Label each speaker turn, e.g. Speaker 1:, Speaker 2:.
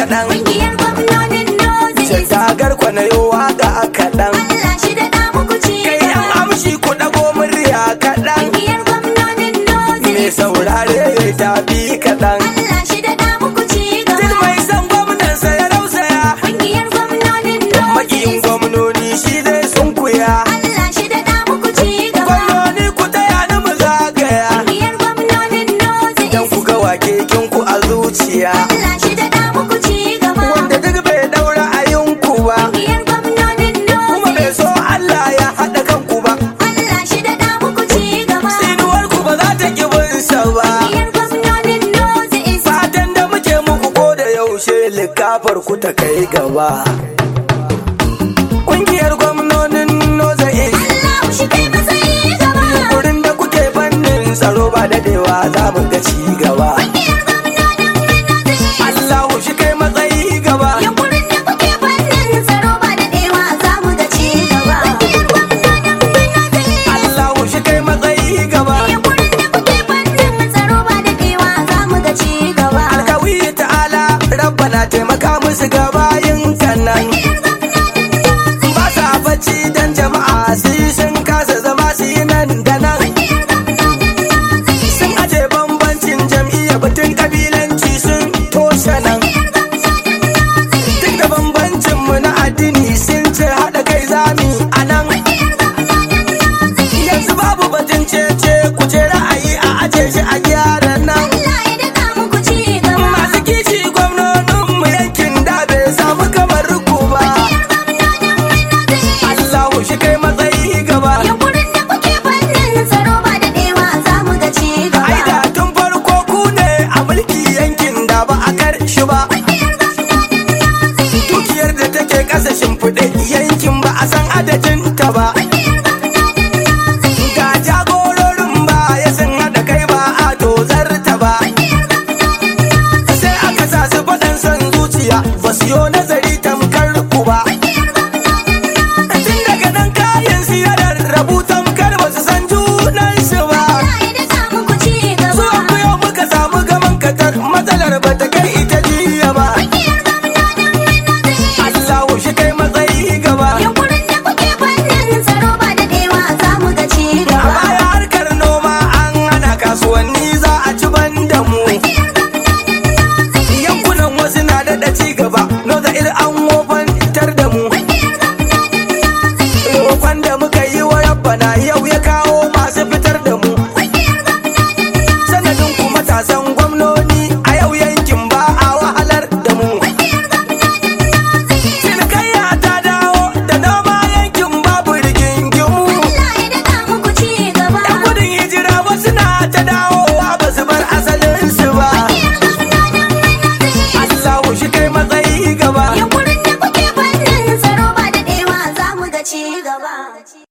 Speaker 1: kaɗan
Speaker 2: Ƙungiyar gwamnonin North East.
Speaker 1: Tagar kwanayo waka kaɗan
Speaker 2: Allah shi daɗa muku ci
Speaker 1: Kai yan
Speaker 2: gaba.
Speaker 1: amshi ku ɗago murya kaɗan
Speaker 2: Ƙungiyar gwamnonin North
Speaker 1: Me
Speaker 2: East.
Speaker 1: saurare ya tafi kaɗan
Speaker 2: Allah shi daɗa muku ci
Speaker 1: Duk
Speaker 2: gaba.
Speaker 1: mai san gwamnansa ya rausaya
Speaker 2: Ƙungiyar gwamnonin North
Speaker 1: Makiyin
Speaker 2: East.
Speaker 1: gwamnoni shi dai sun kuya
Speaker 2: Allah shi daɗa muku ci gaba.
Speaker 1: Gwamnoni ku taya ni mu zagaya
Speaker 2: Ƙungiyar gwamnonin North
Speaker 1: Dan
Speaker 2: East.
Speaker 1: ku ga wake ku a zuciya
Speaker 2: Allah shi daɗa muku ci gaba.
Speaker 1: Wanda duk bai daura ayinku ba
Speaker 2: Ƙungiyar gwamnonin
Speaker 1: Kuma
Speaker 2: North
Speaker 1: bai
Speaker 2: East.
Speaker 1: so Allah ya haɗa kanku ba
Speaker 2: Allah shi daɗa muku ci gaba.
Speaker 1: Tsinuwar ku ba za ta ki binsa ba
Speaker 2: Ƙungiyar gwamnonin North East.
Speaker 1: Fatan da muke muku ko da yaushe likafar ku ta kai gaba Ƙungiyar gwamnonin Noza East
Speaker 2: Allah shi kai matsayi gaba.
Speaker 1: Wurin da kuke fannin tsaro ba dadewa za mu ga ci gaba
Speaker 2: Ƙungiyar gwamnonin North East.
Speaker 1: Allahu shi kai matsayi gaba
Speaker 2: Yankurin da kuke fannin tsaro ba daɗewa za mu ga ci gaba. Ƙungiyar gwamnonin North East.
Speaker 1: Allahu shi kai matsayi gaba
Speaker 2: Yankurin da kuke fannin tsaro ba daɗewa za mu ga ci gaba.
Speaker 1: Alkawi ta'ala rabbana taimaka musu ga